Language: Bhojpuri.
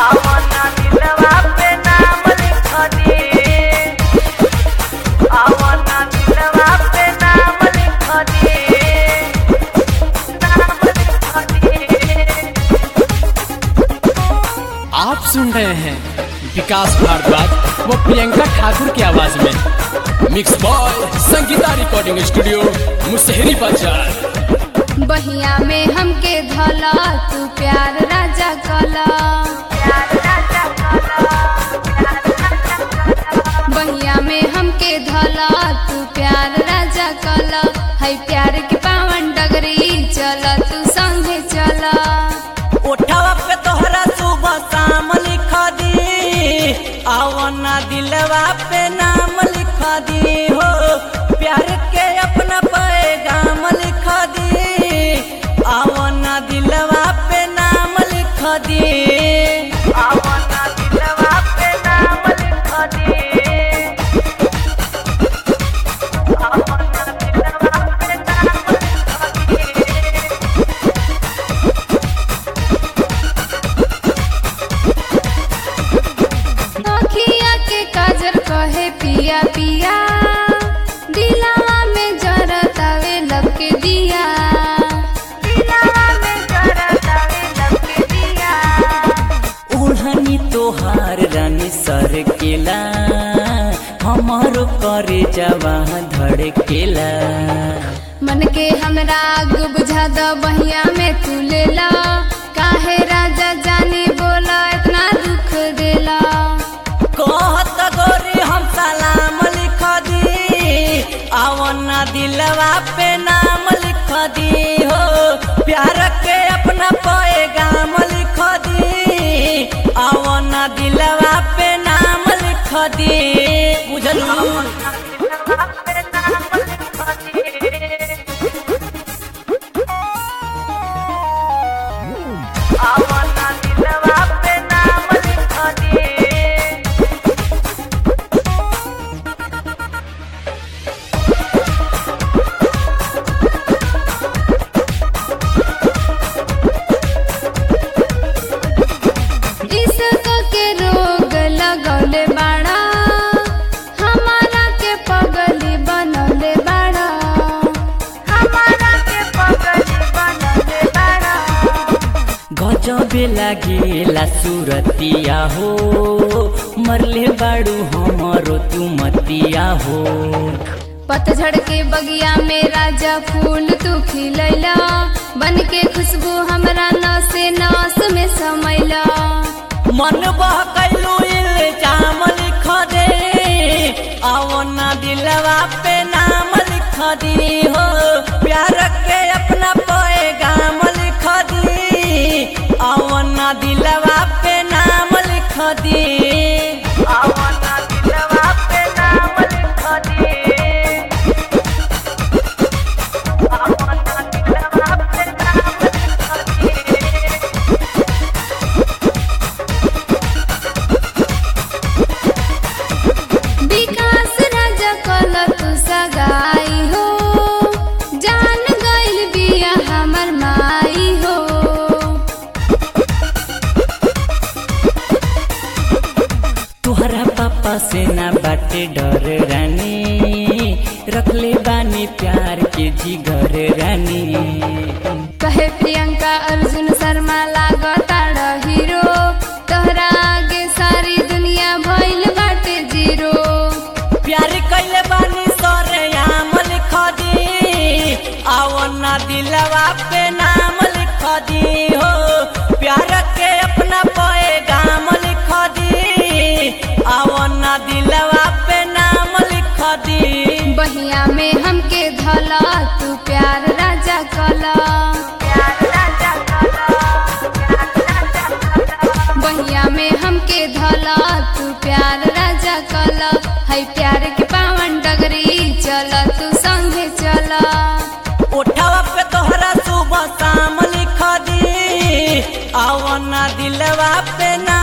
आवना दिलवा पे नाम लिख दे आवना दिलवा पे नाम लिख दे नाम लिख दे आप सुन रहे हैं विकास भारद्वाज व प्रियंका ठाकुर की आवाज में mix by Sangeeta recording studio Musahari बाजार बहिया में हमके धला तू प्यार राजा कला प्यार राजा कला प्यार राजा कला बहिया में हमके धला तू प्यार राजा कला है प्यार के पावन डगरी चल तू संगे चला उठावा पे तोहरा सुबह शाम लिख दी आवना दिलवा पे नाम लिख दी हो प्यार के अपना पैगाम लिख दी आवना दिलवा पे नाम लिख दी आवना दिलवा पे नाम लिख दी आवना दिलवा पे नाम लिख दी अखिया के काजर कहे पिया पिया दिलावा में जरतावे लब के दिया दिलवा में जरतावे लब के दिया ओढ़नी तोहार रानी सर केला हमारो करे जवा धड़केला मन के हमरा आग बुझा द बहिया में तू लेला काहे राजा जानी बोला इतना दुख देला कहत गोरी हम सलाम लिख दी आवना दिलवा पे नाम लिख दी हो प्यार के अपना पैगाम लिख दी आवना दिलवा पे नाम लिख दी बुझलू आवना दिलवा पे नाम लिख दी इश्क के रोग लगौले बाड़ा हमारा के पगली बनौले बाड़ा हमारा के पगली बनले बाड़ा गजबे लागेला सुरतिया हो मरले बाड़ू हमारो तू मतिया हो पतझड़ के बगिया में राजा फूल तू खिलैला बन के खुशबू हमरा नस नस में समैला मन बहकैलू इल्जाम लिख दे आवना दिलवा पे नाम लिख दी हो प्यार के अपना पैगाम लिख दी आवना दिलवा पे नाम लिख दी आवना दिलवा पे नाम लिख दी आवना दिलवा पे नाम लिख दी विकास राजा कल तू सगाई हो जान गइल बिया हमर माई हो तुहरा पापा से ना बाटे डर रानी रखले बानी प्यार के जिगर रानी कहे प्रियंका अर्जुन शर्मा लागताड़ हीरो तोहरा आगे सारी दुनिया भइल बाटे जीरो प्यार कैले बानी सरे आम लिख दी आवना दिलवा पे नाम लिख दी हो प्यार के अपना पैगाम लिख दी आवना दिलवा पे नाम लिख दी बहिया में हमके धला तू प्यार राजा कला प्यार राजा कला प्यार राजा कला बहिया में हमके धला तू प्यार राजा कला है प्यार के पावन डगरी चल तू संगे चला उठावा पे तोहरा सुबह शाम लिख दी आवना दिलवा पे ना